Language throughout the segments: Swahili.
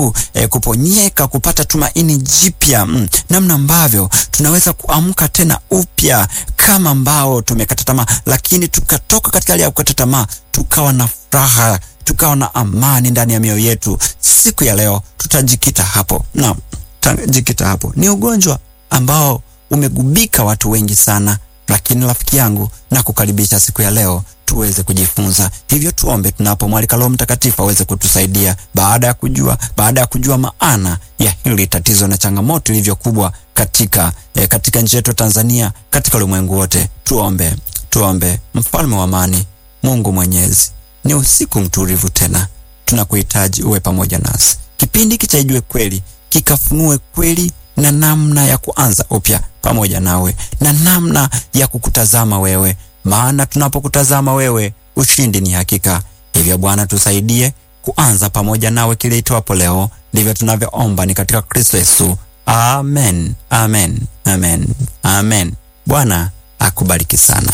E, kuponyeka, kupata tumaini jipya mm, namna ambavyo tunaweza kuamka tena upya kama ambao tumekata tamaa, lakini tukatoka katika hali ya kukata tamaa, tukawa na furaha, tukawa na amani ndani ya mioyo yetu. Siku ya leo tutajikita hapo na tutajikita hapo. Ni ugonjwa ambao umegubika watu wengi sana, lakini rafiki yangu, na kukaribisha siku ya leo tuweze kujifunza. Hivyo tuombe tunapomwalika Roho Mtakatifu aweze kutusaidia baada ya kujua baada ya kujua maana ya hili tatizo na changamoto ilivyo kubwa katika eh, katika nchi yetu Tanzania, katika ulimwengu wote. Tuombe, tuombe. Mfalme wa amani, Mungu Mwenyezi, ni usiku mtulivu tena, tunakuhitaji uwe pamoja nasi. Kipindi hiki cha Ijue Kweli kikafunue kweli na namna ya kuanza upya pamoja nawe na namna ya kukutazama wewe maana tunapokutazama wewe ushindi ni hakika. Hivyo Bwana, tusaidie kuanza pamoja nawe kile itwapo leo. Ndivyo tunavyoomba ni katika Kristo Yesu, amen, amen, amen, amen. Bwana akubariki sana.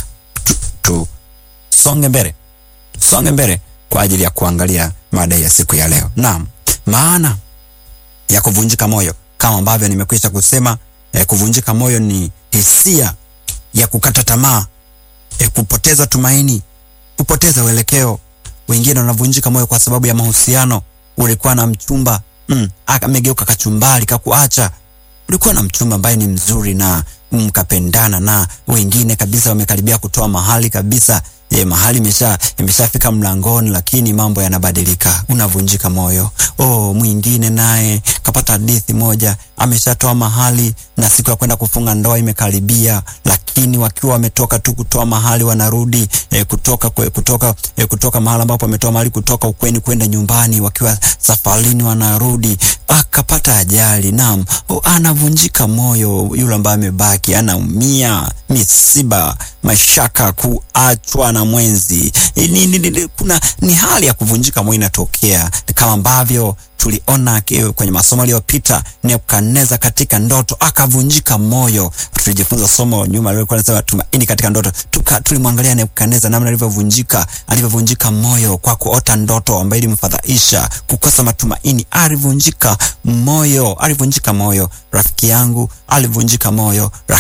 Tusonge tu, mbele, tusonge mbele kwa ajili ya kuangalia mada ya siku ya leo. Naam, maana ya kuvunjika moyo kama ambavyo nimekwisha kusema eh, kuvunjika moyo ni hisia ya kukata tamaa E, kupoteza tumaini, kupoteza uelekeo. Wengine wanavunjika moyo kwa sababu ya mahusiano. Ulikuwa na mchumba mm, amegeuka kachumbari, kakuacha. Ulikuwa na mchumba ambaye ni mzuri na mkapendana, na wengine kabisa wamekaribia kutoa mahali kabisa. E, mahali imesha imeshafika mlangoni, lakini mambo yanabadilika, unavunjika moyo. Oh, mwingine naye kapata hadithi moja, ameshatoa mahali na siku ya kwenda kufunga ndoa imekaribia, lakini wakiwa wametoka tu kutoa mahali wanarudi e, kutoka kwe, kutoka e, kutoka mahali ambapo ametoa mahali kutoka ukweni kwenda nyumbani, wakiwa safarini wanarudi, akapata ajali. Naam, oh, anavunjika moyo. Yule ambaye amebaki anaumia, misiba, mashaka, kuachwa na mwenzi ni, ni, ni, kuna ni hali ya kuvunjika moyo inatokea, kama ambavyo tuliona kwenye masomo yaliyopita, Nebukadneza katika ndoto akavunjika moyo. Tulijifunza somo nyuma lilikuwa linasema tumaini katika ndoto, tuka tulimwangalia Nebukadneza namna alivyovunjika alivyovunjika moyo kwa kuota ndoto ambayo ilimfadhaisha, kukosa matumaini. Alivunjika moyo, alivunjika moyo. Rafiki yangu alivunjika moyo.